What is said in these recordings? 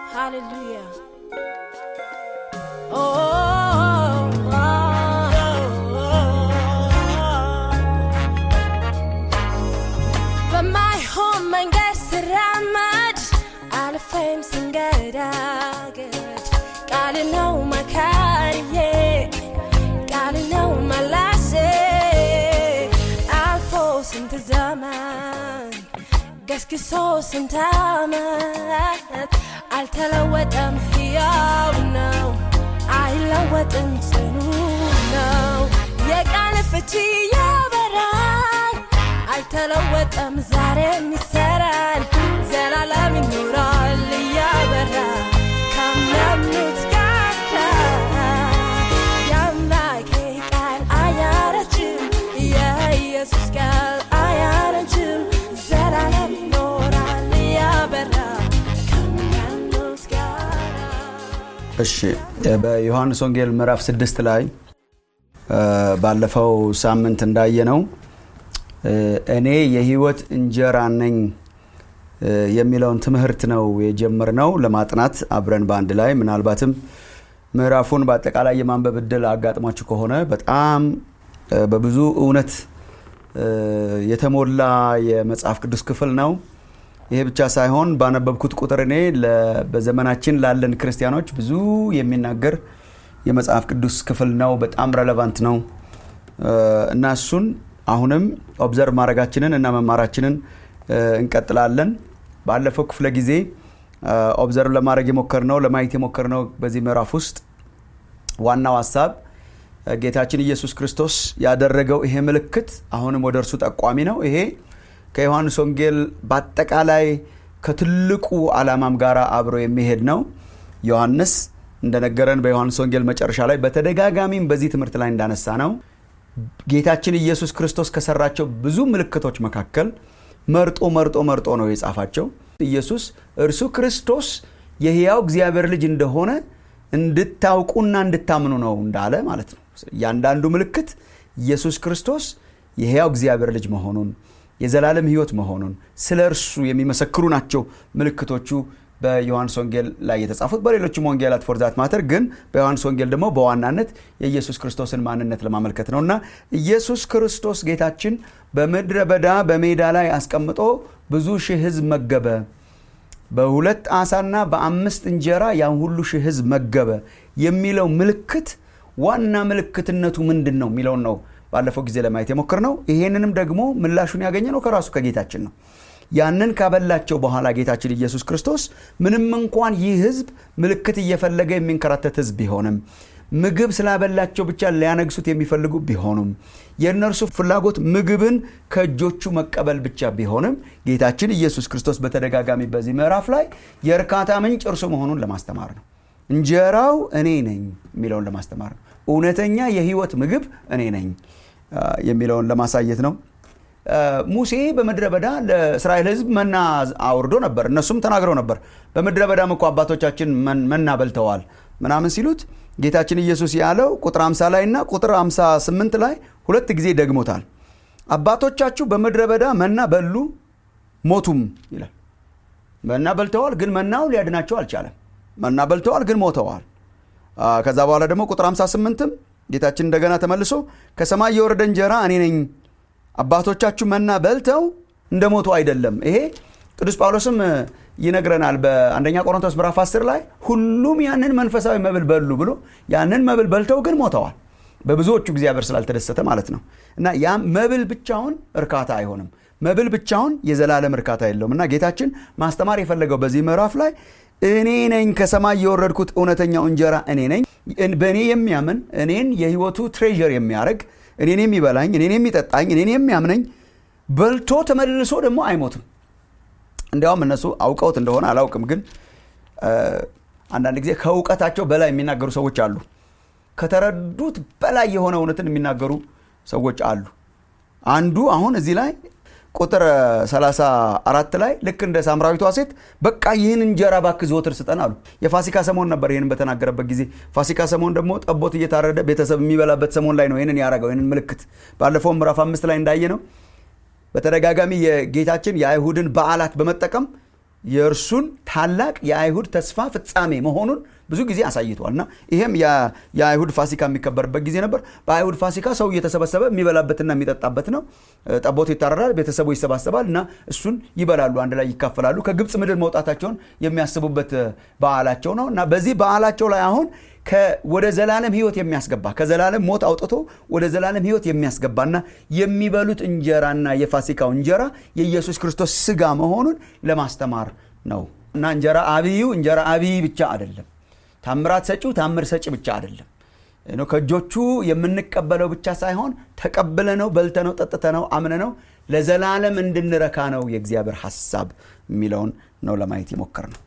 Hallelujah. Oh, oh, oh, በማይሆን መንገድ ስራመድ አልፌም ስንገዳገድ ቃል ነው መካሪዬ ቃል ነው መላሴ አልፎ ስንት ዘመን ገስግሶ ስንት ዓመት አልተለወጠም፣ ሕያው ነው፣ አይለወጥም፣ ጽኑ ነው። የቃል ፍቺ ያበራል፣ አልተለወጠም፣ ዛሬም ይሰራል፣ ዘላለም ይኖራል እያበራ ካመኑት ጋር የአምላኬ ቃል አያረጅም፣ የኢየሱስ ቃል አያረጅም፣ ዘላለም ይኖራል እያበራ ከሚያምኑት ጋር እሺ በዮሐንስ ወንጌል ምዕራፍ ስድስት ላይ እ ባለፈው ሳምንት እንዳየነው እ እኔ የህይወት እንጀራ ነኝ እ የሚለውን ትምህርት ነው የጀመርነው ለማጥናት አብረን በአንድ ላይ ምናልባትም ምዕራፉን በአጠቃላይ የማንበብ እድል አጋጥሟችሁ ከሆነ በጣም እ በብዙ እውነት እ የተሞላ የመጽሐፍ ቅዱስ ክፍል ነው። ይሄ ብቻ ሳይሆን ባነበብኩት ቁጥር እኔ ለ- በዘመናችን ላለን ክርስቲያኖች ብዙ የሚናገር የመጽሐፍ ቅዱስ ክፍል ነው። በጣም ረለቫንት ነው እ እና እሱን አሁንም ኦብዘርቭ ማድረጋችንን እና መማራችንን እ እንቀጥላለን። ባለፈው ክፍለ ጊዜ እ ኦብዘርቭ ለማድረግ የሞከርነው ለማየት የሞከርነው በዚህ ምዕራፍ ውስጥ ዋናው ሀሳብ እ ጌታችን ኢየሱስ ክርስቶስ ያደረገው ይሄ ምልክት አሁንም ወደ እርሱ ጠቋሚ ነው። ይሄ ከዮሐንስ ወንጌል በአጠቃላይ ከትልቁ ዓላማም ጋር አብሮ የሚሄድ ነው። ዮሐንስ እንደነገረን በዮሐንስ ወንጌል መጨረሻ ላይ በተደጋጋሚም በዚህ ትምህርት ላይ እንዳነሳ ነው ጌታችን ኢየሱስ ክርስቶስ ከሰራቸው ብዙ ምልክቶች መካከል መርጦ መርጦ መርጦ ነው የጻፋቸው። ኢየሱስ እርሱ ክርስቶስ የሕያው እግዚአብሔር ልጅ እንደሆነ እንድታውቁና እንድታምኑ ነው እንዳለ ማለት ነው። እያንዳንዱ ምልክት ኢየሱስ ክርስቶስ የሕያው እግዚአብሔር ልጅ መሆኑን የዘላለም ሕይወት መሆኑን ስለ እርሱ የሚመሰክሩ ናቸው ምልክቶቹ በዮሐንስ ወንጌል ላይ የተጻፉት በሌሎችም ወንጌላት ፎርዛት ማተር ግን በዮሐንስ ወንጌል ደግሞ በዋናነት የኢየሱስ ክርስቶስን ማንነት ለማመልከት ነው እና ኢየሱስ ክርስቶስ ጌታችን በምድረ በዳ በሜዳ ላይ አስቀምጦ ብዙ ሺህ ሕዝብ መገበ። በሁለት ዓሣና በአምስት እንጀራ ያን ሁሉ ሺህ ሕዝብ መገበ የሚለው ምልክት ዋና ምልክትነቱ ምንድን ነው የሚለውን ነው ባለፈው ጊዜ ለማየት የሞክር ነው። ይሄንንም ደግሞ ምላሹን ያገኘ ነው ከራሱ ከጌታችን ነው። ያንን ካበላቸው በኋላ ጌታችን ኢየሱስ ክርስቶስ ምንም እንኳን ይህ ህዝብ ምልክት እየፈለገ የሚንከራተት ህዝብ ቢሆንም ምግብ ስላበላቸው ብቻ ሊያነግሱት የሚፈልጉ ቢሆኑም የእነርሱ ፍላጎት ምግብን ከእጆቹ መቀበል ብቻ ቢሆንም ጌታችን ኢየሱስ ክርስቶስ በተደጋጋሚ በዚህ ምዕራፍ ላይ የእርካታ ምንጭ እርሱ መሆኑን ለማስተማር ነው። እንጀራው እኔ ነኝ የሚለውን ለማስተማር ነው። እውነተኛ የህይወት ምግብ እኔ ነኝ አ፣ የሚለውን ለማሳየት ነው። አ፣ ሙሴ በምድረ በዳ ለእስራኤል ህዝብ መና አውርዶ ነበር። እነሱም ተናግረው ነበር። በምድረ በዳም እኮ አባቶቻችን መን- መና በልተዋል ምናምን ሲሉት ጌታችን ኢየሱስ ያለው ቁጥር 50 ላይ እና ቁጥር 58 ላይ ሁለት ጊዜ ደግሞታል። አባቶቻችሁ በምድረ በዳ መና በሉ ሞቱም ይላል። መና በልተዋል፣ ግን መናው ሊያድናቸው አልቻለም። መና በልተዋል፣ ግን ሞተዋል። አ፣ ከዛ በኋላ ደግሞ ቁጥር 58ም ጌታችን እንደገና ተመልሶ ከሰማይ የወረደ እንጀራ እኔ ነኝ፣ አባቶቻችሁ መና በልተው እንደ ሞቱ አይደለም። ይሄ ቅዱስ ጳውሎስም እ፣ ይነግረናል በአንደኛ ቆሮንቶስ ምዕራፍ 10 ላይ ሁሉም ያንን መንፈሳዊ መብል በሉ ብሎ ያንን መብል በልተው ግን ሞተዋል። በብዙዎቹ እግዚአብሔር ስላልተደሰተ ማለት ነው። እና ያ መብል ብቻውን እርካታ አይሆንም። መብል ብቻውን የዘላለም እርካታ የለውም። እና ጌታችን ማስተማር የፈለገው በዚህ ምዕራፍ ላይ እኔ ነኝ ከሰማይ የወረድኩት እውነተኛው እንጀራ እኔ ነኝ። በእኔ የሚያምን እኔን የህይወቱ ትሬዠር የሚያደርግ እኔን የሚበላኝ እኔን የሚጠጣኝ እኔን የሚያምነኝ በልቶ ተመልሶ ደግሞ አይሞትም። እንዲያውም እነሱ አውቀውት እንደሆነ አላውቅም፣ ግን እ፣ አንዳንድ ጊዜ ከእውቀታቸው በላይ የሚናገሩ ሰዎች አሉ። ከተረዱት በላይ የሆነ እውነትን የሚናገሩ ሰዎች አሉ። አንዱ አሁን እዚህ ላይ ቁጥር 34 ላይ ልክ እንደ ሳምራዊቷ ሴት በቃ ይህን እንጀራ ባክ ዘወትር ስጠን አሉ። የፋሲካ ሰሞን ነበር ይህንን በተናገረበት ጊዜ። ፋሲካ ሰሞን ደግሞ ጠቦት እየታረደ ቤተሰብ የሚበላበት ሰሞን ላይ ነው ይህንን ያደረገው። ይህንን ምልክት ባለፈው ምዕራፍ አምስት ላይ እንዳየ ነው በተደጋጋሚ የጌታችን የአይሁድን በዓላት በመጠቀም የእርሱን ታላቅ የአይሁድ ተስፋ ፍጻሜ መሆኑን ብዙ ጊዜ አሳይቷል እና ይሄም የአይሁድ ፋሲካ የሚከበርበት ጊዜ ነበር በአይሁድ ፋሲካ ሰው እየተሰበሰበ የሚበላበትና የሚጠጣበት ነው ጠቦት ይታረዳል ቤተሰቡ ይሰባሰባል እና እሱን ይበላሉ አንድ ላይ ይካፈላሉ ከግብፅ ምድር መውጣታቸውን የሚያስቡበት በዓላቸው ነው እና በዚህ በዓላቸው ላይ አሁን ወደ ዘላለም ህይወት የሚያስገባ ከዘላለም ሞት አውጥቶ ወደ ዘላለም ህይወት የሚያስገባና የሚበሉት እንጀራና የፋሲካው እንጀራ የኢየሱስ ክርስቶስ ስጋ መሆኑን ለማስተማር ነው እና እንጀራ አብዩ እንጀራ አብይ ብቻ አይደለም ታምራት ሰጪው ታምር ሰጪ ብቻ አይደለም ከእጆቹ የምንቀበለው ብቻ ሳይሆን ተቀብለ ነው በልተ ነው ጠጥተ ነው አምነ ነው ለዘላለም እንድንረካ ነው የእግዚአብሔር ሐሳብ የሚለውን ነው ለማየት የሞከር ነው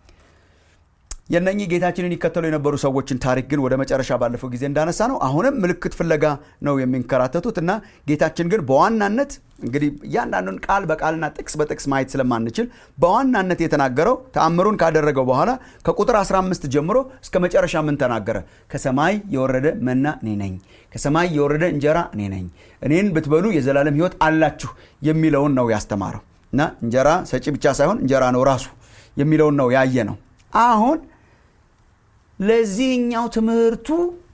የነኚህ ጌታችንን ይከተሉ የነበሩ ሰዎችን ታሪክ ግን ወደ መጨረሻ ባለፈው ጊዜ እንዳነሳ ነው አሁንም ምልክት ፍለጋ ነው የሚንከራተቱት እና ጌታችን ግን በዋናነት እንግዲህ እያንዳንዱን ቃል በቃልና ጥቅስ በጥቅስ ማየት ስለማንችል በዋናነት የተናገረው ተአምሩን ካደረገው በኋላ ከቁጥር 15 ጀምሮ እስከ መጨረሻ ምን ተናገረ ከሰማይ የወረደ መና እኔ ነኝ ከሰማይ የወረደ እንጀራ እኔ ነኝ እኔን ብትበሉ የዘላለም ህይወት አላችሁ የሚለውን ነው ያስተማረው እና እንጀራ ሰጪ ብቻ ሳይሆን እንጀራ ነው ራሱ የሚለውን ነው ያየ ነው አሁን ለዚህኛው ትምህርቱ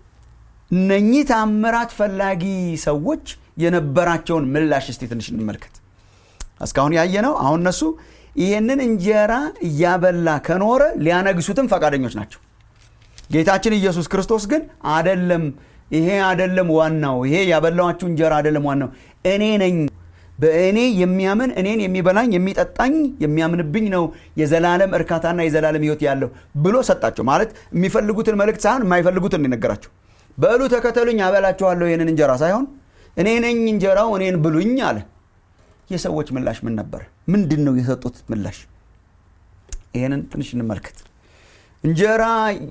እነኚህ ታምራት ፈላጊ ሰዎች የነበራቸውን ምላሽ እስቲ ትንሽ እንመልከት እስካሁን ያየ ነው አሁን እነሱ ይህንን እንጀራ እያበላ ከኖረ ሊያነግሱትም ፈቃደኞች ናቸው ጌታችን ኢየሱስ ክርስቶስ ግን አደለም ይሄ አደለም ዋናው ይሄ ያበላዋችሁ እንጀራ አደለም ዋናው እኔ ነኝ በእኔ የሚያምን እኔን የሚበላኝ የሚጠጣኝ የሚያምንብኝ ነው የዘላለም እርካታና የዘላለም ህይወት ያለው ብሎ ሰጣቸው ማለት የሚፈልጉትን መልእክት ሳይሆን የማይፈልጉትን ነገራቸው በእሉ ተከተሉኝ አበላችኋለሁ ይህንን እንጀራ ሳይሆን እኔ ነኝ እንጀራው እኔን ብሉኝ አለ የሰዎች ምላሽ ምን ነበር ምንድን ነው የሰጡት ምላሽ ይህንን ትንሽ እንመልከት እንጀራ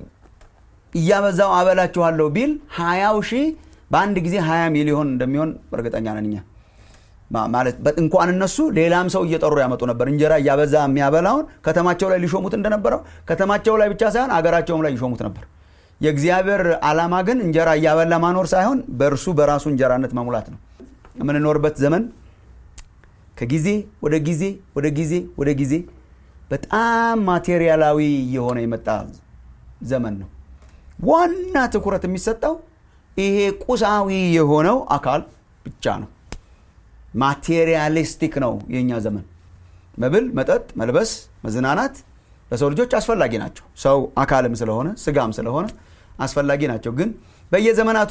እያበዛው አበላችኋለሁ ቢል ሀያው ሺህ በአንድ ጊዜ ሀያ ሚሊዮን እንደሚሆን እርግጠኛ ነን እኛ ማለት እንኳን እነሱ ሌላም ሰው እየጠሩ ያመጡ ነበር እንጀራ እያበዛ የሚያበላውን ከተማቸው ላይ ሊሾሙት እንደነበረው ከተማቸው ላይ ብቻ ሳይሆን አገራቸውም ላይ ይሾሙት ነበር የእግዚአብሔር ዓላማ ግን እንጀራ እያበላ ማኖር ሳይሆን በእርሱ በራሱ እንጀራነት መሙላት ነው የምንኖርበት ዘመን ከጊዜ ወደ ጊዜ ወደ ጊዜ ወደ ጊዜ በጣም ማቴሪያላዊ የሆነ የመጣ ዘመን ነው ዋና ትኩረት የሚሰጠው ይሄ ቁሳዊ የሆነው አካል ብቻ ነው ማቴሪያሊስቲክ ነው የእኛ ዘመን መብል መጠጥ መልበስ መዝናናት ለሰው ልጆች አስፈላጊ ናቸው ሰው አካልም ስለሆነ ስጋም ስለሆነ አስፈላጊ ናቸው ግን በየዘመናቱ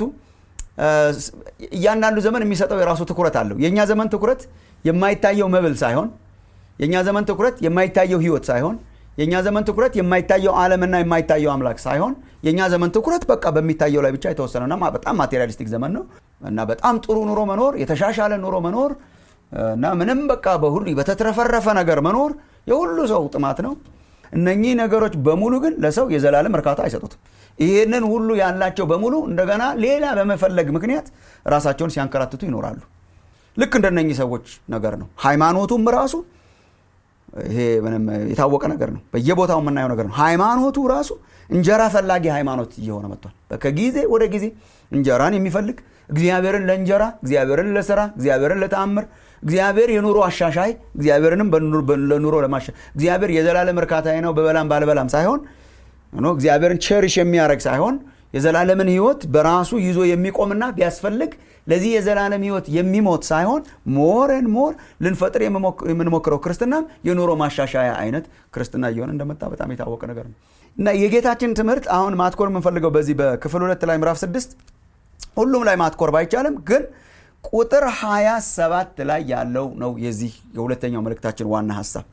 እያንዳንዱ ዘመን የሚሰጠው የራሱ ትኩረት አለው የእኛ ዘመን ትኩረት የማይታየው መብል ሳይሆን የእኛ ዘመን ትኩረት የማይታየው ህይወት ሳይሆን የእኛ ዘመን ትኩረት የማይታየው ዓለምና የማይታየው አምላክ ሳይሆን የእኛ ዘመን ትኩረት በቃ በሚታየው ላይ ብቻ የተወሰነና በጣም ማቴሪያሊስቲክ ዘመን ነው እና በጣም ጥሩ ኑሮ መኖር የተሻሻለ ኑሮ መኖር እና ምንም በቃ በሁሉ በተትረፈረፈ ነገር መኖር የሁሉ ሰው ጥማት ነው እነኚህ ነገሮች በሙሉ ግን ለሰው የዘላለም እርካታ አይሰጡትም ይህንን ሁሉ ያላቸው በሙሉ እንደገና ሌላ በመፈለግ ምክንያት ራሳቸውን ሲያንከራትቱ ይኖራሉ ልክ እንደነኚህ ሰዎች ነገር ነው ሃይማኖቱም ራሱ ይሄ ምንም የታወቀ ነገር ነው በየቦታው የምናየው ነገር ነው ሃይማኖቱ ራሱ እንጀራ ፈላጊ ሃይማኖት እየሆነ መጥቷል ከጊዜ ወደ ጊዜ እንጀራን የሚፈልግ እግዚአብሔርን ለእንጀራ እግዚአብሔርን ለስራ እግዚአብሔርን ለተአምር እግዚአብሔር የኑሮ አሻሻይ እግዚአብሔርንም ለኑሮ ለማሻ እግዚአብሔር የዘላለም እርካታዬ ነው በበላም ባልበላም ሳይሆን እግዚአብሔርን ቸሪሽ የሚያደረግ ሳይሆን የዘላለምን ህይወት በራሱ ይዞ የሚቆምና ቢያስፈልግ ለዚህ የዘላለም ህይወት የሚሞት ሳይሆን ሞርን ሞር ልንፈጥር የምንሞክረው ክርስትናም የኑሮ ማሻሻያ አይነት ክርስትና እየሆነ እንደመጣ በጣም የታወቀ ነገር ነው እና የጌታችን ትምህርት አሁን ማትኮር የምንፈልገው በዚህ በክፍል ሁለት ላይ ምዕራፍ ስድስት ሁሉም ላይ ማትኮር ባይቻልም ግን ቁጥር 27 ላይ ያለው ነው የዚህ የሁለተኛው መልእክታችን ዋና ሀሳብ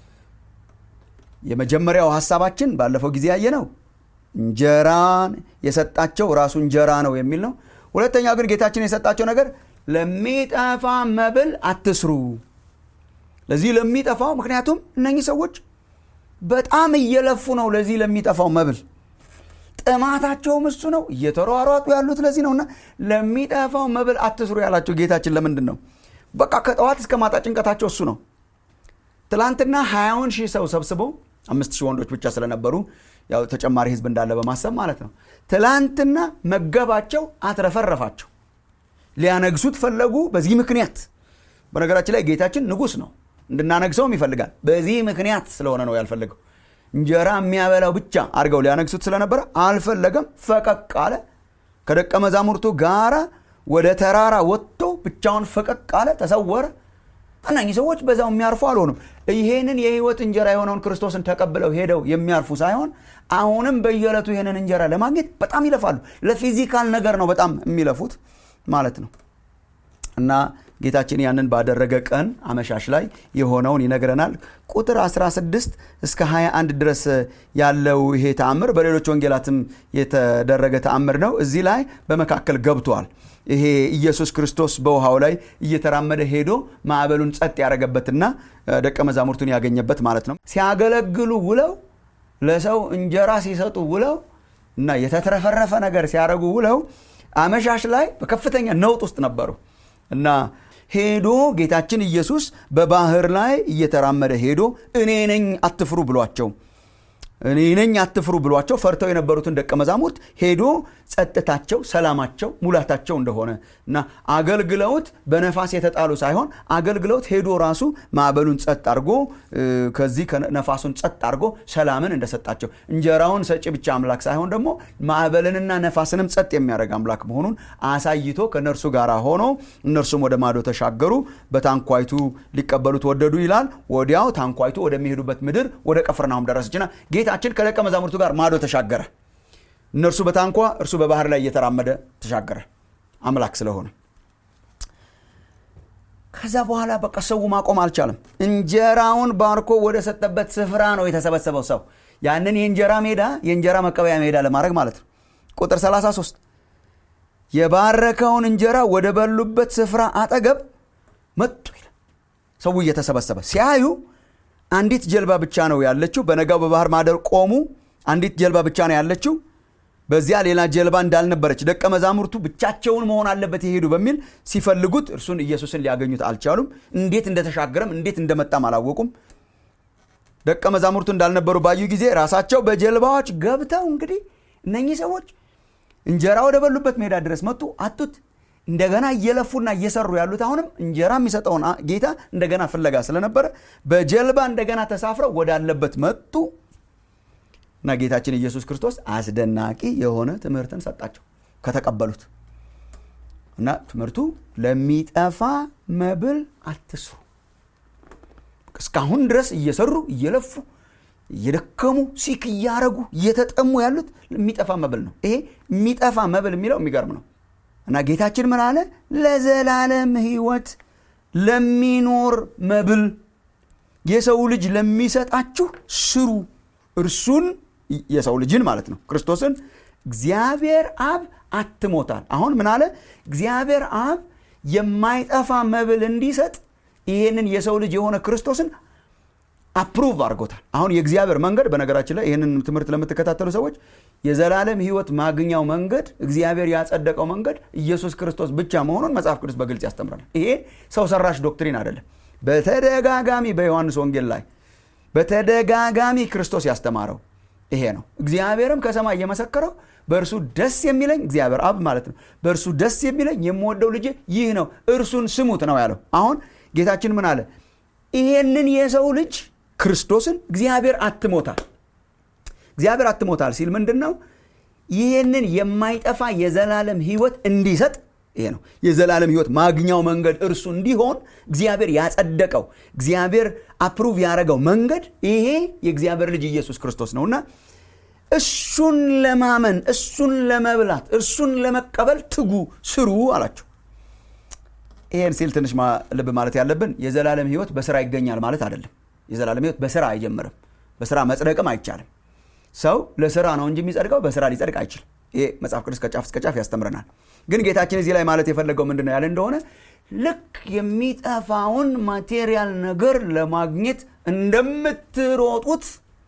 የመጀመሪያው ሀሳባችን ባለፈው ጊዜ ያየ ነው እንጀራን የሰጣቸው ራሱ እንጀራ ነው የሚል ነው ሁለተኛው ግን ጌታችን የሰጣቸው ነገር ለሚጠፋ መብል አትስሩ ለዚህ ለሚጠፋው ምክንያቱም እነኚህ ሰዎች በጣም እየለፉ ነው ለዚህ ለሚጠፋው መብል ጥማታቸውም እሱ ነው እየተሯሯጡ ያሉት ለዚህ ነውና ለሚጠፋው መብል አትስሩ ያላቸው ጌታችን ለምንድን ነው በቃ ከጠዋት እስከ ማጣ ጭንቀታቸው እሱ ነው ትላንትና ሀያውን ሺህ ሰው ሰብስበው አምስት ሺህ ወንዶች ብቻ ስለነበሩ ያው ተጨማሪ ህዝብ እንዳለ በማሰብ ማለት ነው ትላንትና መገባቸው አትረፈረፋቸው ሊያነግሱት ፈለጉ በዚህ ምክንያት በነገራችን ላይ ጌታችን ንጉስ ነው እንድናነግሰውም ይፈልጋል በዚህ ምክንያት ስለሆነ ነው ያልፈለገው እንጀራ የሚያበላው ብቻ አድርገው ሊያነግሱት ስለነበረ አልፈለገም ፈቀቅ አለ ከደቀ መዛሙርቱ ጋራ ወደ ተራራ ወጥቶ ብቻውን ፈቀቅ አለ ተሰወረ እነኚህ ሰዎች በዛው የሚያርፉ አልሆኑም ይሄንን የህይወት እንጀራ የሆነውን ክርስቶስን ተቀብለው ሄደው የሚያርፉ ሳይሆን አሁንም በየዕለቱ ይህንን እንጀራ ለማግኘት በጣም ይለፋሉ ለፊዚካል ነገር ነው በጣም የሚለፉት ማለት ነው እና ጌታችን ያንን ባደረገ ቀን አመሻሽ ላይ የሆነውን ይነግረናል ቁጥር 16 እስከ 21 ድረስ ያለው ይሄ ተአምር በሌሎች ወንጌላትም የተደረገ ተአምር ነው እዚህ ላይ በመካከል ገብቷል ይሄ ኢየሱስ ክርስቶስ በውሃው ላይ እየተራመደ ሄዶ ማዕበሉን ጸጥ ያደረገበትና ደቀ መዛሙርቱን ያገኘበት ማለት ነው ሲያገለግሉ ውለው ለሰው እንጀራ ሲሰጡ ውለው እና የተትረፈረፈ ነገር ሲያደረጉ ውለው አመሻሽ ላይ በከፍተኛ ነውጥ ውስጥ ነበሩ እና ሄዶ ጌታችን ኢየሱስ በባህር ላይ እየተራመደ ሄዶ እኔ ነኝ አትፍሩ ብሏቸው እኔ ነኝ አትፍሩ ብሏቸው ፈርተው የነበሩትን ደቀ መዛሙርት ሄዶ ጸጥታቸው ሰላማቸው ሙላታቸው እንደሆነ እና አገልግለውት በነፋስ የተጣሉ ሳይሆን አገልግለውት ሄዶ ራሱ ማዕበሉን ጸጥ አድርጎ ከዚህ ነፋሱን ጸጥ አድርጎ ሰላምን እንደሰጣቸው እንጀራውን ሰጪ ብቻ አምላክ ሳይሆን ደግሞ ማዕበልንና ነፋስንም ጸጥ የሚያደርግ አምላክ መሆኑን አሳይቶ ከእነርሱ ጋር ሆኖ እነርሱም ወደ ማዶ ተሻገሩ በታንኳይቱ ሊቀበሉት ወደዱ ይላል ወዲያው ታንኳይቱ ወደሚሄዱበት ምድር ወደ ቀፍርናሁም ደረሰችና ጌታችን ከደቀ መዛሙርቱ ጋር ማዶ ተሻገረ እነርሱ በታንኳ እርሱ በባህር ላይ እየተራመደ ተሻገረ አምላክ ስለሆነ ከዛ በኋላ በቃ ሰው ማቆም አልቻለም እንጀራውን ባርኮ ወደ ሰጠበት ስፍራ ነው የተሰበሰበው ሰው ያንን የእንጀራ ሜዳ የእንጀራ መቀበያ ሜዳ ለማድረግ ማለት ነው ቁጥር 33 የባረከውን እንጀራ ወደ በሉበት ስፍራ አጠገብ መጡ ይላል ሰው እየተሰበሰበ ሲያዩ አንዲት ጀልባ ብቻ ነው ያለችው በነጋው በባህር ማደር ቆሙ አንዲት ጀልባ ብቻ ነው ያለችው በዚያ ሌላ ጀልባ እንዳልነበረች ደቀ መዛሙርቱ ብቻቸውን መሆን አለበት የሄዱ በሚል ሲፈልጉት እርሱን ኢየሱስን ሊያገኙት አልቻሉም እንዴት እንደተሻገረም እንዴት እንደመጣም አላወቁም ደቀ መዛሙርቱ እንዳልነበሩ ባዩ ጊዜ ራሳቸው በጀልባዎች ገብተው እንግዲህ እነኚህ ሰዎች እንጀራ ወደ በሉበት ሜዳ ድረስ መጡ አቱት እንደገና እየለፉና እየሰሩ ያሉት አሁንም እንጀራ የሚሰጠውን ጌታ እንደገና ፍለጋ ስለነበረ በጀልባ እንደገና ተሳፍረው ወዳለበት መጡ እና ጌታችን ኢየሱስ ክርስቶስ አስደናቂ የሆነ ትምህርትን ሰጣቸው ከተቀበሉት እና ትምህርቱ ለሚጠፋ መብል አትስሩ እስካሁን ድረስ እየሰሩ እየለፉ እየደከሙ ሲክ እያረጉ እየተጠሙ ያሉት የሚጠፋ መብል ነው ይሄ የሚጠፋ መብል የሚለው የሚገርም ነው እና ጌታችን ምን አለ ለዘላለም ህይወት ለሚኖር መብል የሰው ልጅ ለሚሰጣችሁ ስሩ እርሱን የሰው ልጅን ማለት ነው ክርስቶስን እግዚአብሔር አብ አትሞታል አሁን ምን አለ እግዚአብሔር አብ የማይጠፋ መብል እንዲሰጥ ይሄንን የሰው ልጅ የሆነ ክርስቶስን አፕሩቭ አድርጎታል አሁን የእግዚአብሔር መንገድ በነገራችን ላይ ይህንን ትምህርት ለምትከታተሉ ሰዎች የዘላለም ህይወት ማግኛው መንገድ እግዚአብሔር ያጸደቀው መንገድ ኢየሱስ ክርስቶስ ብቻ መሆኑን መጽሐፍ ቅዱስ በግልጽ ያስተምራል ይሄ ሰው ሰራሽ ዶክትሪን አይደለም በተደጋጋሚ በዮሐንስ ወንጌል ላይ በተደጋጋሚ ክርስቶስ ያስተማረው ይሄ ነው እግዚአብሔርም ከሰማይ እየመሰከረው በእርሱ ደስ የሚለኝ እግዚአብሔር አብ ማለት ነው በእርሱ ደስ የሚለኝ የምወደው ልጅ ይህ ነው እርሱን ስሙት ነው ያለው አሁን ጌታችን ምን አለ ይሄንን የሰው ልጅ ክርስቶስን እግዚአብሔር አትሞታል እግዚአብሔር አትሞታል ሲል ምንድን ነው ይህንን የማይጠፋ የዘላለም ህይወት እንዲሰጥ ይሄ ነው የዘላለም ህይወት ማግኛው መንገድ እርሱ እንዲሆን እግዚአብሔር ያጸደቀው እግዚአብሔር አፕሩቭ ያደረገው መንገድ ይሄ የእግዚአብሔር ልጅ ኢየሱስ ክርስቶስ ነውና እሱን ለማመን እሱን ለመብላት እርሱን ለመቀበል ትጉ ስሩ አላቸው ይሄን ሲል ትንሽ ልብ ማለት ያለብን የዘላለም ህይወት በስራ ይገኛል ማለት አይደለም የዘላለም ህይወት በስራ አይጀምርም በስራ መጽደቅም አይቻልም ሰው ለስራ ነው እንጂ የሚጸድቀው በስራ ሊጸድቅ አይችልም ይሄ መጽሐፍ ቅዱስ ከጫፍ እስከ ጫፍ ያስተምረናል ግን ጌታችን እዚህ ላይ ማለት የፈለገው ምንድን ነው ያለ እንደሆነ ልክ የሚጠፋውን ማቴሪያል ነገር ለማግኘት እንደምትሮጡት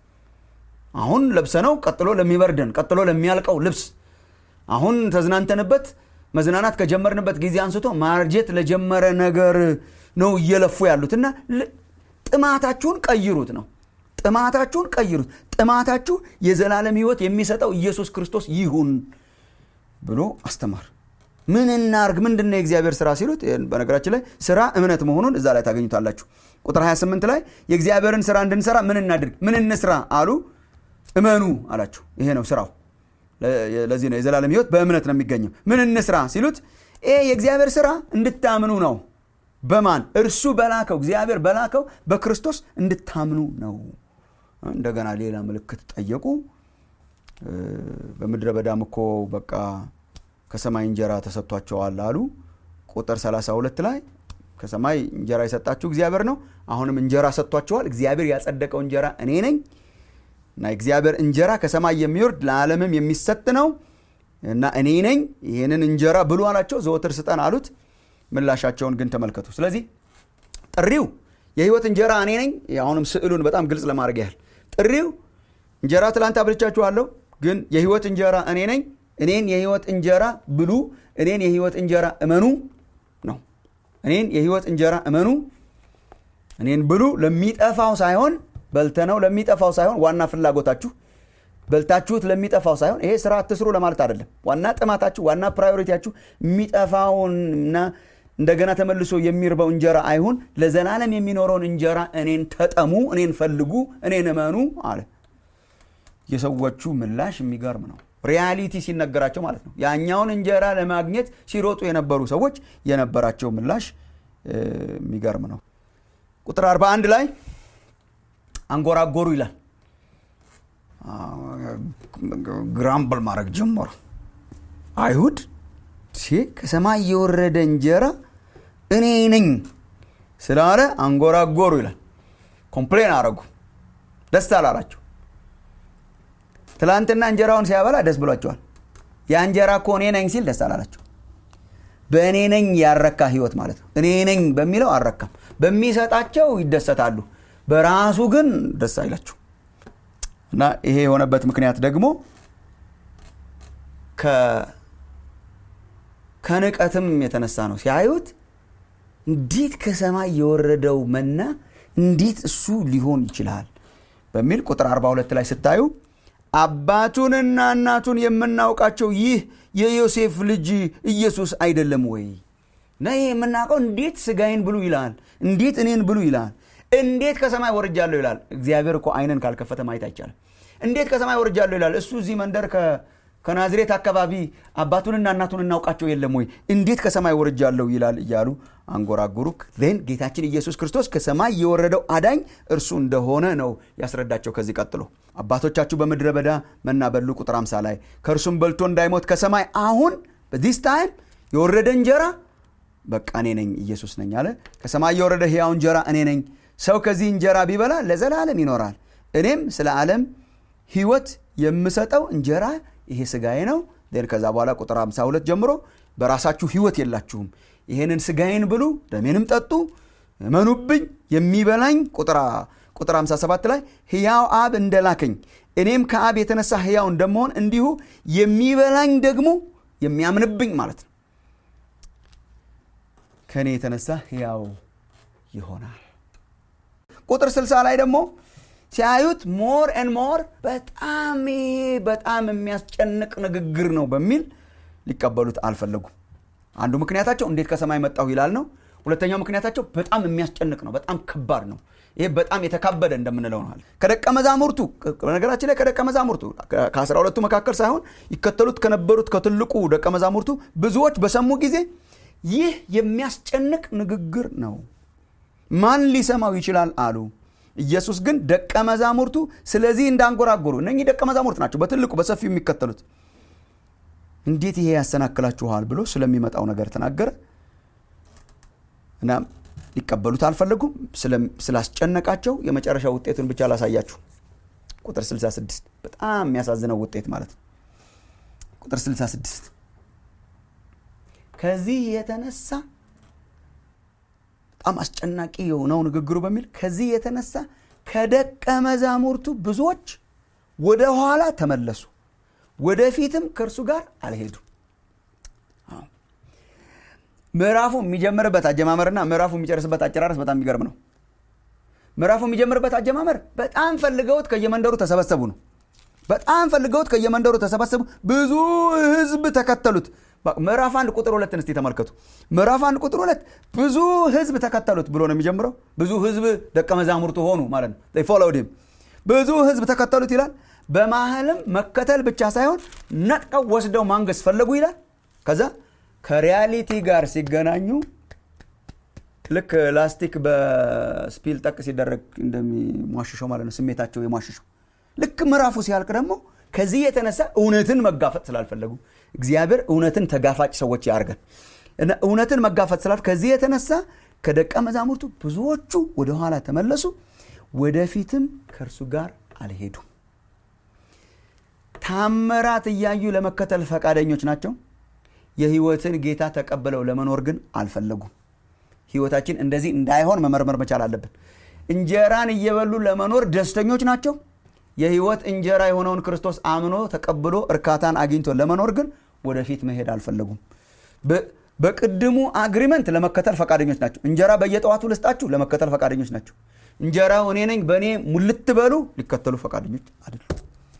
አሁን ለብሰነው ቀጥሎ ለሚበርደን ቀጥሎ ለሚያልቀው ልብስ አሁን ተዝናንተንበት መዝናናት ከጀመርንበት ጊዜ አንስቶ ማርጀት ለጀመረ ነገር ነው እየለፉ ያሉት እና ጥማታችሁን ቀይሩት ነው ጥማታችሁን ቀይሩት ጥማታችሁ የዘላለም ህይወት የሚሰጠው ኢየሱስ ክርስቶስ ይሁን ብሎ አስተማር ምን እናርግ ምንድን ነው የእግዚአብሔር ስራ ሲሉት በነገራችን ላይ ስራ እምነት መሆኑን እዛ ላይ ታገኙታላችሁ ቁጥር 28 ላይ የእግዚአብሔርን ስራ እንድንሰራ ምን እናድርግ ምን እንስራ አሉ እመኑ አላቸው ይሄ ነው ስራው ለዚህ ነው የዘላለም ህይወት በእምነት ነው የሚገኘው ምን እንስራ ሲሉት ይሄ የእግዚአብሔር ስራ እንድታምኑ ነው በማን እርሱ በላከው እግዚአብሔር በላከው በክርስቶስ እንድታምኑ ነው እንደገና ሌላ ምልክት ጠየቁ በምድረ በዳም እኮ በቃ ከሰማይ እንጀራ ተሰጥቷቸዋል አሉ ቁጥር 32 ላይ ከሰማይ እንጀራ የሰጣችሁ እግዚአብሔር ነው አሁንም እንጀራ ሰጥቷቸዋል እግዚአብሔር ያጸደቀው እንጀራ እኔ ነኝ እና እግዚአብሔር እንጀራ ከሰማይ የሚወርድ ለዓለምም የሚሰጥ ነው እና እኔ ነኝ ይህንን እንጀራ ብሉ አላቸው ዘወትር ስጠን አሉት ምላሻቸውን ግን ተመልከቱ ስለዚህ ጥሪው የህይወት እንጀራ እኔ ነኝ አሁንም ስዕሉን በጣም ግልጽ ለማድረግ ያህል ጥሪው እንጀራ ትላንት አብልቻችኋለሁ ግን የህይወት እንጀራ እኔ ነኝ እኔን የህይወት እንጀራ ብሉ እኔን የህይወት እንጀራ እመኑ ነው እኔን የህይወት እንጀራ እመኑ እኔን ብሉ ለሚጠፋው ሳይሆን በልተነው ለሚጠፋው ሳይሆን ዋና ፍላጎታችሁ በልታችሁት ለሚጠፋው ሳይሆን ይሄ ስራ አትስሩ ለማለት አይደለም ዋና ጥማታችሁ ዋና ፕራዮሪቲያችሁ የሚጠፋውንና እንደገና ተመልሶ የሚርበው እንጀራ አይሁን ለዘላለም የሚኖረውን እንጀራ እኔን ተጠሙ እኔን ፈልጉ እኔን እመኑ አለ የሰዎቹ ምላሽ የሚገርም ነው ሪያሊቲ ሲነገራቸው ማለት ነው ያኛውን እንጀራ ለማግኘት ሲሮጡ የነበሩ ሰዎች የነበራቸው ምላሽ የሚገርም ነው ቁጥር 41 ላይ አንጎራጎሩ ይላል ግራምብል ማድረግ ጀመሩ አይሁድ ከሰማይ የወረደ እንጀራ እኔ ነኝ ስላለ አንጎራጎሩ ይላል ኮምፕሌን አረጉ ደስ አላላቸው ትላንትና እንጀራውን ሲያበላ ደስ ብሏቸዋል ያ እንጀራ እኮ እኔ ነኝ ሲል ደስ አላላቸው በእኔ ነኝ ያረካ ህይወት ማለት ነው እኔ ነኝ በሚለው አልረካም በሚሰጣቸው ይደሰታሉ በራሱ ግን ደስ አይላቸው እና ይሄ የሆነበት ምክንያት ደግሞ ከንቀትም የተነሳ ነው ሲያዩት እንዴት ከሰማይ የወረደው መና እንዴት እሱ ሊሆን ይችላል በሚል ቁጥር 42 ላይ ስታዩ አባቱንና እናቱን የምናውቃቸው ይህ የዮሴፍ ልጅ ኢየሱስ አይደለም ወይ እና ይህ የምናውቀው እንዴት ስጋዬን ብሉ ይላል እንዴት እኔን ብሉ ይላል እንዴት ከሰማይ ወርጃለሁ ይላል እግዚአብሔር እኮ አይንን ካልከፈተ ማየት አይቻልም እንዴት ከሰማይ ወርጃለሁ ይላል እሱ እዚህ መንደር ከናዝሬት አካባቢ አባቱንና እናቱን እናውቃቸው የለም ወይ እንዴት ከሰማይ ወርጃለሁ ይላል እያሉ አንጎራጉሩ ን ጌታችን ኢየሱስ ክርስቶስ ከሰማይ የወረደው አዳኝ እርሱ እንደሆነ ነው ያስረዳቸው ከዚህ ቀጥሎ አባቶቻችሁ በምድረ በዳ መና በሉ ቁጥር 50 ላይ ከእርሱም በልቶ እንዳይሞት ከሰማይ አሁን በዚስ ታይም የወረደ እንጀራ በቃ እኔ ነኝ ኢየሱስ ነኝ አለ ከሰማይ የወረደ ሕያው እንጀራ እኔ ነኝ ሰው ከዚህ እንጀራ ቢበላ ለዘላለም ይኖራል እኔም ስለ ዓለም ህይወት የምሰጠው እንጀራ ይሄ ስጋዬ ነው ን ከዛ በኋላ ቁጥር 52 ጀምሮ በራሳችሁ ህይወት የላችሁም ይሄንን ስጋዬን ብሉ ደሜንም ጠጡ እመኑብኝ የሚበላኝ ቁጥር 57 ላይ ህያው አብ እንደላከኝ እኔም ከአብ የተነሳ ህያው እንደመሆን እንዲሁ የሚበላኝ ደግሞ የሚያምንብኝ ማለት ነው ከእኔ የተነሳ ህያው ይሆናል ቁጥር 60 ላይ ደግሞ ሲያዩት ሞር ን ሞር በጣም በጣም የሚያስጨንቅ ንግግር ነው በሚል ሊቀበሉት አልፈለጉም አንዱ ምክንያታቸው እንዴት ከሰማይ መጣሁ ይላል ነው ሁለተኛው ምክንያታቸው በጣም የሚያስጨንቅ ነው በጣም ከባድ ነው ይሄ በጣም የተካበደ እንደምንለው ነው ከደቀ መዛሙርቱ በነገራችን ላይ ከደቀ መዛሙርቱ ከአስራ ሁለቱ መካከል ሳይሆን ይከተሉት ከነበሩት ከትልቁ ደቀ መዛሙርቱ ብዙዎች በሰሙ ጊዜ ይህ የሚያስጨንቅ ንግግር ነው ማን ሊሰማው ይችላል አሉ ኢየሱስ ግን ደቀ መዛሙርቱ ስለዚህ እንዳንጎራጎሩ እነኚህ ደቀ መዛሙርት ናቸው በትልቁ በሰፊው የሚከተሉት እንዴት ይሄ ያሰናክላችኋል ብሎ ስለሚመጣው ነገር ተናገረ እና ሊቀበሉት አልፈለጉም ስላስጨነቃቸው የመጨረሻ ውጤቱን ብቻ ላሳያችሁ ቁጥር 66 በጣም የሚያሳዝነው ውጤት ማለት ነው ቁጥር 66 ከዚህ የተነሳ በጣም አስጨናቂ የሆነው ንግግሩ በሚል ከዚህ የተነሳ ከደቀ መዛሙርቱ ብዙዎች ወደ ኋላ ተመለሱ ወደፊትም ከእርሱ ጋር አልሄዱም ምዕራፉ የሚጀምርበት አጀማመርና ምዕራፉ የሚጨርስበት አጨራረስ በጣም የሚገርም ነው ምዕራፉ የሚጀምርበት አጀማመር በጣም ፈልገውት ከየመንደሩ ተሰበሰቡ ነው በጣም ፈልገውት ከየመንደሩ ተሰበሰቡ ብዙ ህዝብ ተከተሉት ምዕራፍ አንድ ቁጥር ሁለትን እስቲ ተመልከቱ ምዕራፍ አንድ ቁጥር ሁለት ብዙ ህዝብ ተከተሉት ብሎ ነው የሚጀምረው ብዙ ህዝብ ደቀ መዛሙርቱ ሆኑ ማለት ነው ፎሎውድ ብዙ ህዝብ ተከተሉት ይላል በማህልም መከተል ብቻ ሳይሆን ነጥቀው ወስደው ማንገስ ፈለጉ ይላል ከዛ ከሪያሊቲ ጋር ሲገናኙ ልክ ላስቲክ በስፒል ጠቅ ሲደረግ እንደሚሟሽሸው ማለት ነው ስሜታቸው የሟሽሸው ልክ ምዕራፉ ሲያልቅ ደግሞ ከዚህ የተነሳ እውነትን መጋፈጥ ስላልፈለጉ እግዚአብሔር እውነትን ተጋፋጭ ሰዎች ያርገን እና እውነትን መጋፈጥ ስላል ከዚህ የተነሳ ከደቀ መዛሙርቱ ብዙዎቹ ወደኋላ ተመለሱ ወደፊትም ከእርሱ ጋር አልሄዱም ታምራት እያዩ ለመከተል ፈቃደኞች ናቸው የህይወትን ጌታ ተቀብለው ለመኖር ግን አልፈለጉም ህይወታችን እንደዚህ እንዳይሆን መመርመር መቻል አለብን እንጀራን እየበሉ ለመኖር ደስተኞች ናቸው የህይወት እንጀራ የሆነውን ክርስቶስ አምኖ ተቀብሎ እርካታን አግኝቶ ለመኖር ግን ወደፊት መሄድ አልፈለጉም በቅድሙ አግሪመንት ለመከተል ፈቃደኞች ናቸው እንጀራ በየጠዋቱ ልስጣችሁ ለመከተል ፈቃደኞች ናቸው እንጀራው እኔ ነኝ በእኔ ሙልት በሉ ሊከተሉ ፈቃደኞች አይደሉም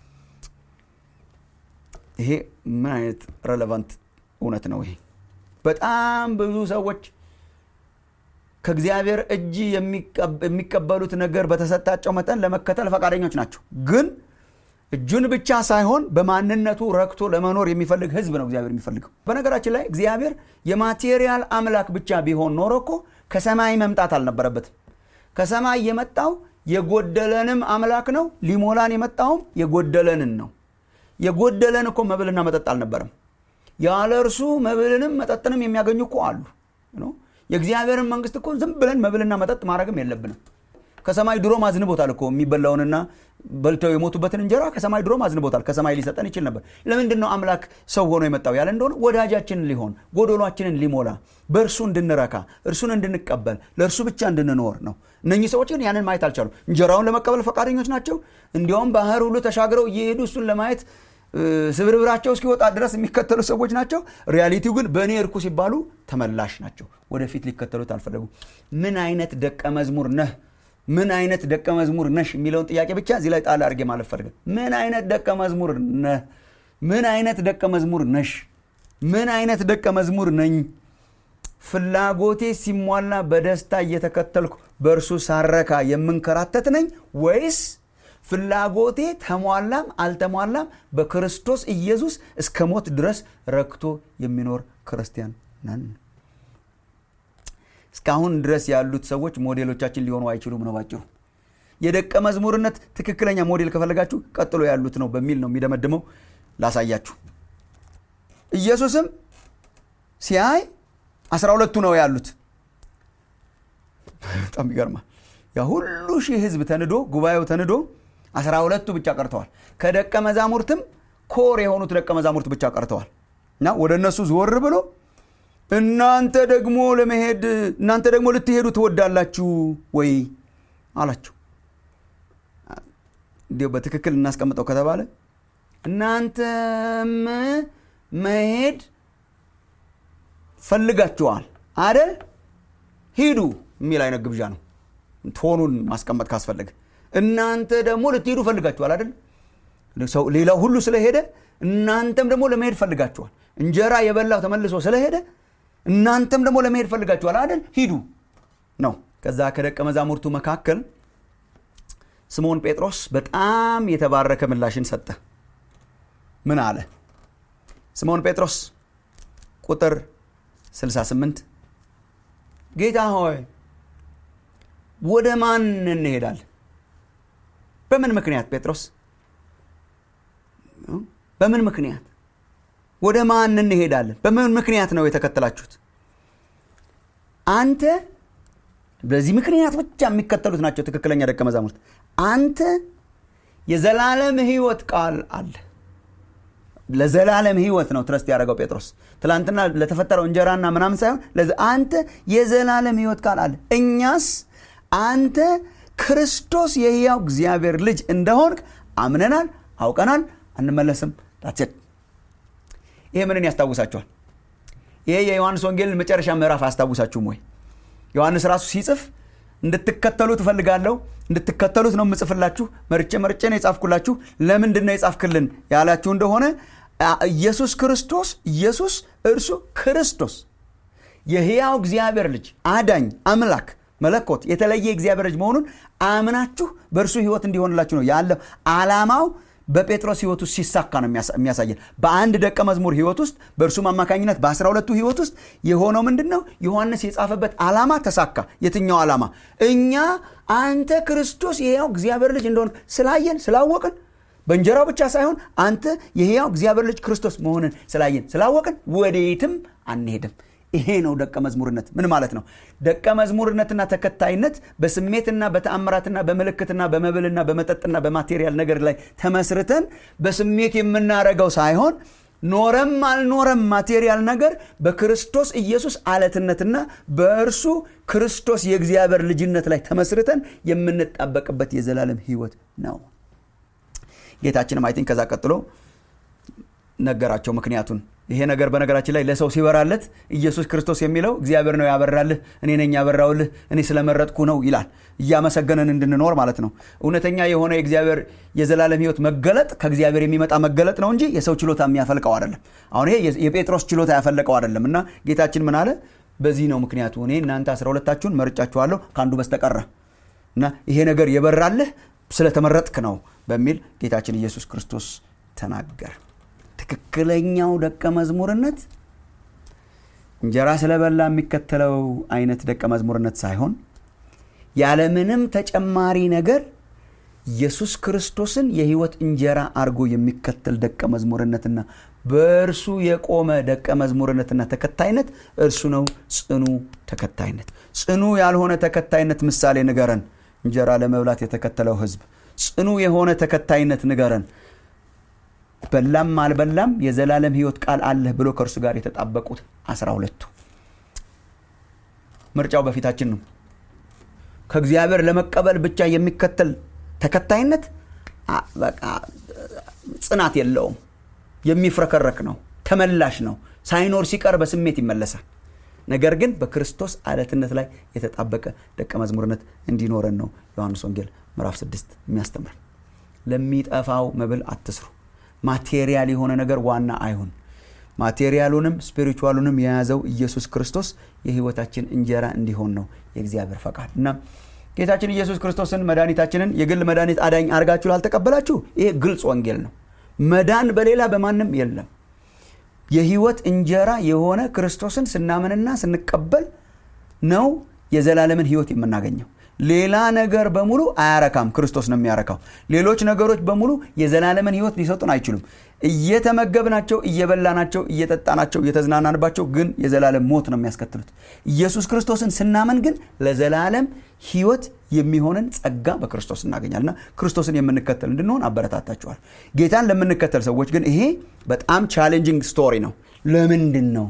ይሄ ምን አይነት ረለቫንት እውነት ነው ይሄ በጣም ብዙ ሰዎች ከእግዚአብሔር እጅ የሚቀበሉት ነገር በተሰጣቸው መጠን ለመከተል ፈቃደኞች ናቸው ግን እጁን ብቻ ሳይሆን በማንነቱ ረክቶ ለመኖር የሚፈልግ ህዝብ ነው እግዚአብሔር የሚፈልገው በነገራችን ላይ እግዚአብሔር የማቴሪያል አምላክ ብቻ ቢሆን ኖሮ እኮ ከሰማይ መምጣት አልነበረበትም ከሰማይ የመጣው የጎደለንም አምላክ ነው ሊሞላን የመጣውም የጎደለንን ነው የጎደለን እኮ መብልና መጠጥ አልነበረም ያለ እርሱ መብልንም መጠጥንም የሚያገኙ እኮ አሉ የእግዚአብሔርን መንግስት እኮ ዝም ብለን መብልና መጠጥ ማድረግም የለብንም ከሰማይ ድሮ ማዝንቦታል እኮ የሚበላውንና በልተው የሞቱበትን እንጀራ ከሰማይ ድሮ ማዝንቦታል ከሰማይ ሊሰጠን ይችል ነበር ለምንድን ነው አምላክ ሰው ሆኖ የመጣው ያለ እንደሆነ ወዳጃችንን ሊሆን ጎዶሏችንን ሊሞላ በእርሱ እንድንረካ እርሱን እንድንቀበል ለእርሱ ብቻ እንድንኖር ነው እነኚህ ሰዎች ግን ያንን ማየት አልቻሉ እንጀራውን ለመቀበል ፈቃደኞች ናቸው እንዲያውም ባህር ሁሉ ተሻግረው እየሄዱ እሱን ለማየት ስብርብራቸው እስኪወጣ ድረስ የሚከተሉ ሰዎች ናቸው ሪያሊቲው ግን በእኔ እርኩ ሲባሉ ተመላሽ ናቸው ወደፊት ሊከተሉት አልፈለጉ ምን አይነት ደቀ መዝሙር ነህ ምን አይነት ደቀ መዝሙር ነሽ የሚለውን ጥያቄ ብቻ እዚህ ላይ ጣል አድርጌ ማለት ፈልገ ምን አይነት ደቀ መዝሙር ነህ ምን አይነት ደቀ መዝሙር ነሽ ምን አይነት ደቀ መዝሙር ነኝ ፍላጎቴ ሲሟላ በደስታ እየተከተልኩ በእርሱ ሳረካ የምንከራተት ነኝ ወይስ ፍላጎቴ ተሟላም አልተሟላም በክርስቶስ ኢየሱስ እስከ ሞት ድረስ ረክቶ የሚኖር ክርስቲያን ነን እስካሁን ድረስ ያሉት ሰዎች ሞዴሎቻችን ሊሆኑ አይችሉም ነው ባጭሩ የደቀ መዝሙርነት ትክክለኛ ሞዴል ከፈለጋችሁ ቀጥሎ ያሉት ነው በሚል ነው የሚደመድመው ላሳያችሁ ኢየሱስም ሲያይ አስራ ሁለቱ ነው ያሉት በጣም ይገርማል ያ ሁሉ ሺህ ህዝብ ተንዶ ጉባኤው ተንዶ አስራ ሁለቱ ብቻ ቀርተዋል ከደቀ መዛሙርትም ኮር የሆኑት ደቀ መዛሙርት ብቻ ቀርተዋል እና ወደ እነሱ ዞር ብሎ እናንተ ደግሞ ለመሄድ እናንተ ደግሞ ልትሄዱ ትወዳላችሁ ወይ አላቸው እንዲሁ በትክክል እናስቀምጠው ከተባለ እናንተም መሄድ ፈልጋችኋል አደል ሂዱ የሚል አይነት ግብዣ ነው ቶኑን ማስቀመጥ ካስፈለገ እናንተ ደግሞ ልትሄዱ ፈልጋችኋል አይደል ሰው ሌላው ሁሉ ስለሄደ እናንተም ደግሞ ለመሄድ ፈልጋችኋል እንጀራ የበላው ተመልሶ ስለሄደ እናንተም ደግሞ ለመሄድ ፈልጋችኋል አይደል ሂዱ ነው ከዛ ከደቀ መዛሙርቱ መካከል ስምዖን ጴጥሮስ በጣም የተባረከ ምላሽን ሰጠ ምን አለ ስምዖን ጴጥሮስ ቁጥር 68 ጌታ ሆይ ወደ ማን እንሄዳለን በምን ምክንያት ጴጥሮስ በምን ምክንያት ወደ ማን እንሄዳለን በምን ምክንያት ነው የተከተላችሁት አንተ በዚህ ምክንያት ብቻ የሚከተሉት ናቸው ትክክለኛ ደቀ መዛሙርት አንተ የዘላለም ህይወት ቃል አለ ለዘላለም ህይወት ነው ትረስት ያደረገው ጴጥሮስ ትላንትና ለተፈጠረው እንጀራና ምናምን ሳይሆን አንተ የዘላለም ህይወት ቃል አለ እኛስ አንተ ክርስቶስ የህያው እግዚአብሔር ልጅ እንደሆንክ አምነናል አውቀናል አንመለስም ዳትሴት ይሄ ምንን ያስታውሳችኋል ይሄ የዮሐንስ ወንጌልን መጨረሻ ምዕራፍ አያስታውሳችሁም ወይ ዮሐንስ ራሱ ሲጽፍ እንድትከተሉ ትፈልጋለሁ እንድትከተሉት ነው የምጽፍላችሁ መርጬ መርጬ ነው የጻፍኩላችሁ ለምንድን ነው የጻፍክልን ያላችሁ እንደሆነ ኢየሱስ ክርስቶስ ኢየሱስ እርሱ ክርስቶስ የሕያው እግዚአብሔር ልጅ አዳኝ አምላክ መለኮት የተለየ እግዚአብሔር ልጅ መሆኑን አምናችሁ በእርሱ ህይወት እንዲሆንላችሁ ነው ያለው ዓላማው በጴጥሮስ ህይወት ውስጥ ሲሳካ ነው የሚያሳየን በአንድ ደቀ መዝሙር ህይወት ውስጥ በእርሱም አማካኝነት በአስራ ሁለቱ ህይወት ውስጥ የሆነው ምንድን ነው ዮሐንስ የጻፈበት ዓላማ ተሳካ የትኛው ዓላማ እኛ አንተ ክርስቶስ የሕያው እግዚአብሔር ልጅ እንደሆን ስላየን ስላወቅን በእንጀራው ብቻ ሳይሆን አንተ የሕያው እግዚአብሔር ልጅ ክርስቶስ መሆንን ስላየን ስላወቅን ወደየትም አንሄድም ይሄ ነው ደቀ መዝሙርነት ምን ማለት ነው ደቀ መዝሙርነትና ተከታይነት በስሜትና በተአምራትና በምልክትና በመብልና በመጠጥና በማቴሪያል ነገር ላይ ተመስርተን በስሜት የምናረገው ሳይሆን ኖረም አልኖረም ማቴሪያል ነገር በክርስቶስ ኢየሱስ አለትነትና በእርሱ ክርስቶስ የእግዚአብሔር ልጅነት ላይ ተመስርተን የምንጣበቅበት የዘላለም ህይወት ነው ጌታችንም አይቲንክ ከዛ ቀጥሎ ነገራቸው ምክንያቱን ይሄ ነገር በነገራችን ላይ ለሰው ሲበራለት ኢየሱስ ክርስቶስ የሚለው እግዚአብሔር ነው ያበራልህ እኔ ነኝ ያበራውልህ እኔ ስለመረጥኩ ነው ይላል እያመሰገነን እንድንኖር ማለት ነው እውነተኛ የሆነ የእግዚአብሔር የዘላለም ህይወት መገለጥ ከእግዚአብሔር የሚመጣ መገለጥ ነው እንጂ የሰው ችሎታ የሚያፈልቀው አይደለም አሁን ይሄ የጴጥሮስ ችሎታ ያፈለቀው አይደለም እና ጌታችን ምን አለ በዚህ ነው ምክንያቱ እኔ እናንተ አስራ ሁለታችሁን መርጫችኋለሁ ከአንዱ በስተቀረ እና ይሄ ነገር የበራልህ ስለተመረጥክ ነው በሚል ጌታችን ኢየሱስ ክርስቶስ ተናገር ትክክለኛው ደቀ መዝሙርነት እንጀራ ስለበላ የሚከተለው አይነት ደቀ መዝሙርነት ሳይሆን ያለምንም ተጨማሪ ነገር ኢየሱስ ክርስቶስን የህይወት እንጀራ አድርጎ የሚከተል ደቀ መዝሙርነትና በእርሱ የቆመ ደቀ መዝሙርነትና ተከታይነት እርሱ ነው ጽኑ ተከታይነት ጽኑ ያልሆነ ተከታይነት ምሳሌ ንገረን እንጀራ ለመብላት የተከተለው ህዝብ ጽኑ የሆነ ተከታይነት ንገረን በላም አልበላም የዘላለም ህይወት ቃል አለህ ብሎ ከእርሱ ጋር የተጣበቁት አስራ ሁለቱ ምርጫው በፊታችን ነው ከእግዚአብሔር ለመቀበል ብቻ የሚከተል ተከታይነት በቃ ጽናት የለውም የሚፍረከረክ ነው ተመላሽ ነው ሳይኖር ሲቀር በስሜት ይመለሳል ነገር ግን በክርስቶስ አለትነት ላይ የተጣበቀ ደቀ መዝሙርነት እንዲኖረን ነው ዮሐንስ ወንጌል ምዕራፍ 6 የሚያስተምር ለሚጠፋው መብል አትስሩ ማቴሪያል የሆነ ነገር ዋና አይሁን ማቴሪያሉንም ስፒሪቹዋሉንም የያዘው ኢየሱስ ክርስቶስ የህይወታችን እንጀራ እንዲሆን ነው የእግዚአብሔር ፈቃድ እና ጌታችን ኢየሱስ ክርስቶስን መድኃኒታችንን የግል መድኃኒት አዳኝ አርጋችሁ ላልተቀበላችሁ ይሄ ግልጽ ወንጌል ነው መዳን በሌላ በማንም የለም የህይወት እንጀራ የሆነ ክርስቶስን ስናምንና ስንቀበል ነው የዘላለምን ህይወት የምናገኘው ሌላ ነገር በሙሉ አያረካም ክርስቶስ ነው የሚያረካው ሌሎች ነገሮች በሙሉ የዘላለምን ህይወት ሊሰጡን አይችሉም እየተመገብናቸው እየበላናቸው እየጠጣናቸው እየተዝናናንባቸው ግን የዘላለም ሞት ነው የሚያስከትሉት ኢየሱስ ክርስቶስን ስናመን ግን ለዘላለም ህይወት የሚሆንን ጸጋ በክርስቶስ እናገኛልና ክርስቶስን የምንከተል እንድንሆን አበረታታችኋል ጌታን ለምንከተል ሰዎች ግን ይሄ በጣም ቻሌንጂንግ ስቶሪ ነው ለምንድን ነው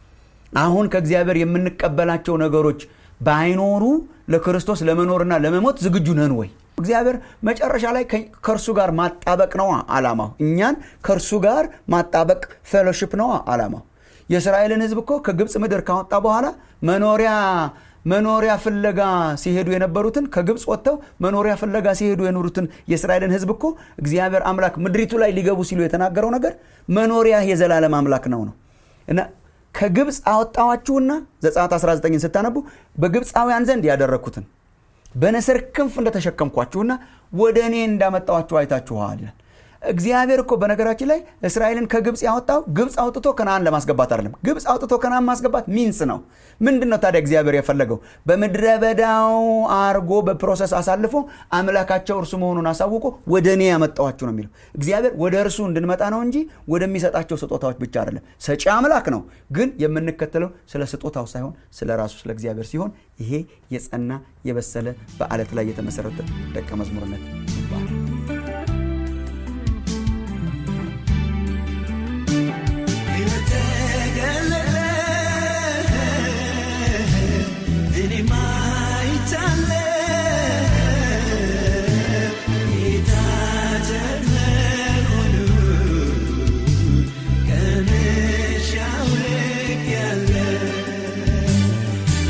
አሁን ከእግዚአብሔር የምንቀበላቸው ነገሮች ባይኖሩ ለክርስቶስ ለመኖርና ለመሞት ዝግጁ ነን ወይ እግዚአብሔር መጨረሻ ላይ ከእርሱ ጋር ማጣበቅ ነዋ አላማው እኛን ከእርሱ ጋር ማጣበቅ ፌሎሽፕ ነዋ አላማው የእስራኤልን ህዝብ እኮ ከግብፅ ምድር ካወጣ በኋላ መኖሪያ መኖሪያ ፍለጋ ሲሄዱ የነበሩትን ከግብፅ ወጥተው መኖሪያ ፍለጋ ሲሄዱ የኖሩትን የእስራኤልን ህዝብ እኮ እግዚአብሔር አምላክ ምድሪቱ ላይ ሊገቡ ሲሉ የተናገረው ነገር መኖሪያ የዘላለም አምላክ ነው ነው እና ከግብፅ አወጣዋችሁና ዘጸአት 19 ስታነቡ በግብፃውያን ዘንድ ያደረግኩትን በንስር ክንፍ እንደተሸከምኳችሁና ወደ እኔ እንዳመጣዋችሁ አይታችኋል ይላል እግዚአብሔር እኮ በነገራችን ላይ እስራኤልን ከግብፅ ያወጣው ግብፅ አውጥቶ ከነአን ለማስገባት አይደለም ግብፅ አውጥቶ ከነአን ማስገባት ሚንስ ነው ምንድን ነው ታዲያ እግዚአብሔር የፈለገው በምድረ በዳው አርጎ በፕሮሰስ አሳልፎ አምላካቸው እርሱ መሆኑን አሳውቆ ወደ እኔ ያመጣዋችሁ ነው የሚለው እግዚአብሔር ወደ እርሱ እንድንመጣ ነው እንጂ ወደሚሰጣቸው ስጦታዎች ብቻ አይደለም ሰጪ አምላክ ነው ግን የምንከተለው ስለ ስጦታው ሳይሆን ስለ ራሱ ስለ እግዚአብሔር ሲሆን ይሄ የጸና የበሰለ በአለት ላይ የተመሰረተ ደቀ መዝሙርነት ይባላል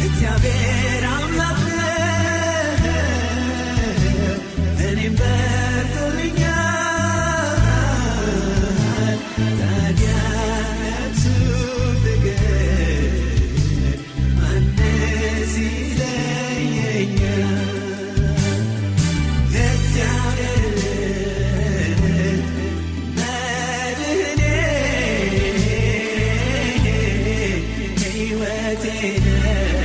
እግዚአብሔር አምላክ ነው እኔም ሕይወቴ